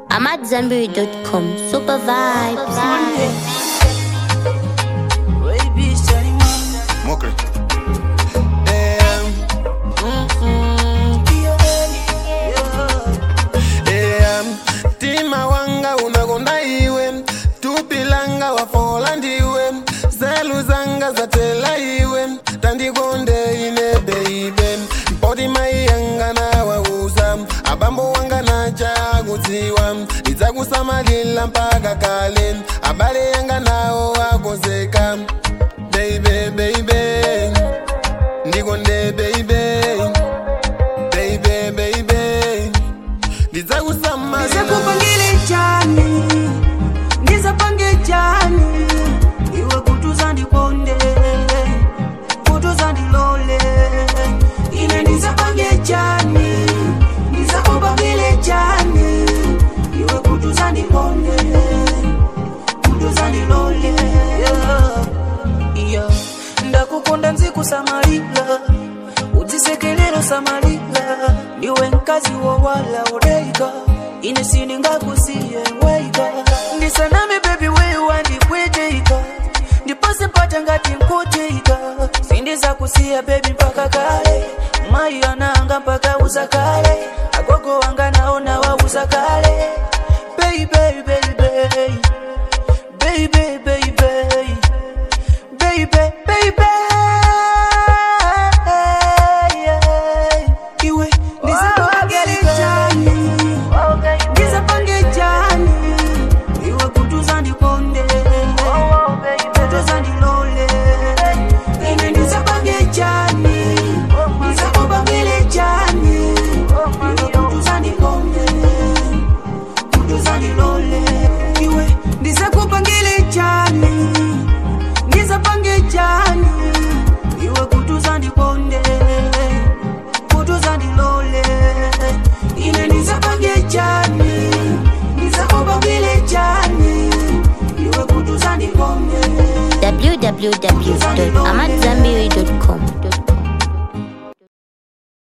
I'm at Zenberry.com. Super vibes. Mokre. Em, em, tima wanga unagonda iwe tupilanga wafola ndiwe zelu zanga zatela iwe tandikonde ine beibe mpoti mai yanga nawauza abambo wanga nachakudziwa ndidzakusamalila mpaka kale abale yanga nawo wakonzeka baby baby ndikonde baby baby baby ndidzakusamalila ndizakupangile chani ndizapange chani iwe kutuza ndikonde kutuza ndilole ine ndizapange chani ndizakupangile chani iwe kutuza ndikonde kutuza ndilole yeah. yeah. ndakukonda nzikusamalila udzisekelelo samalila ndiwe mkazi wowala udeika ine siningakusiye weika ndisaname bebi wewa ndikweteika ndipase mpata ngati nkuteika sindizakusiya bebi mpaka kale mayi ananga mpaka uza kale agogo wanga naona wauza kale baby baby baby baby baby baby baby iwe ndizapange chani ndizapange chani iwe kutuza ndikonde kutuza ndilole ine ndizapange chani ndizakupangile chani iwe kutuza ndikonde kutuza ndilole iwe ndizakupangile chani ndizapange chani iwe kutuza ndikonde kutuza ndilole ine ndizapange chani ndizakupangile chani iwe kutuza ndikonde www.amatzambiri.com.